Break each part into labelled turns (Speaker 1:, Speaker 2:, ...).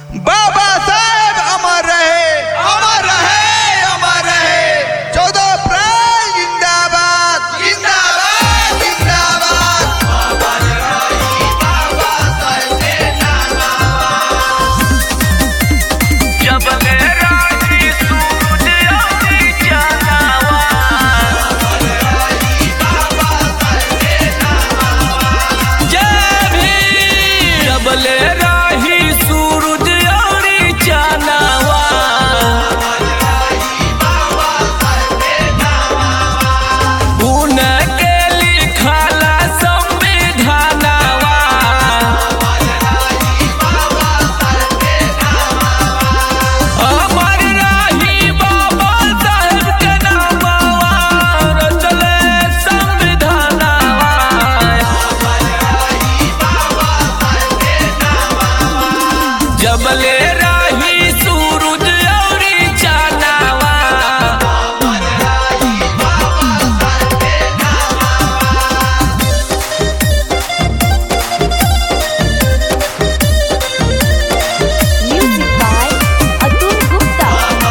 Speaker 1: बाबा साहेब अमर रहे अमर रहे अमर रहे चौदह अप्रैल जिंदाबाद जिंदाबाद जिंदाबाद
Speaker 2: जब मेरा ही सूरज अभी जलावा जय भीम जब ले राही सूरज अभी जलावा उनके लिखला संविधानवा अमर रही बाबा साहेब के नामवा रचले संविधानवा जबले रही सूरज औरी चानावा
Speaker 3: Music by Atul Gupta.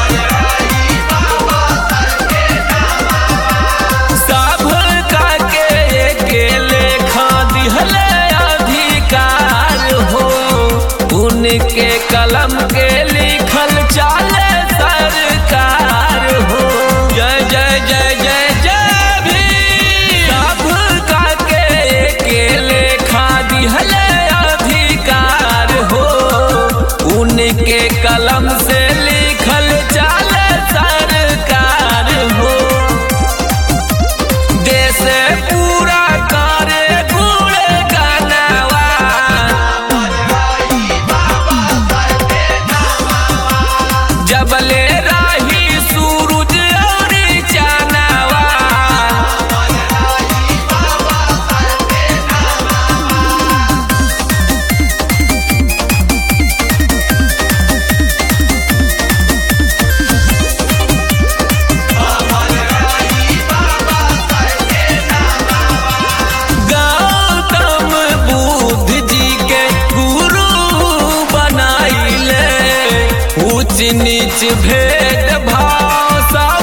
Speaker 2: सब काके एके लेखा दिहले अधिकार हो उनके कलम के लिखल चाले सरकार हो जय जय जय जय जय भी सब काके एके लेखा दिहले अधिकार हो उनके कलम से लिखल चाले सरकार हो देश पूरा करे गुण गानवा जबले राही सूरज और चानवा गौतम बुद्ध जी के गुरु बनाइले ऊंच नीच भेद भाव सब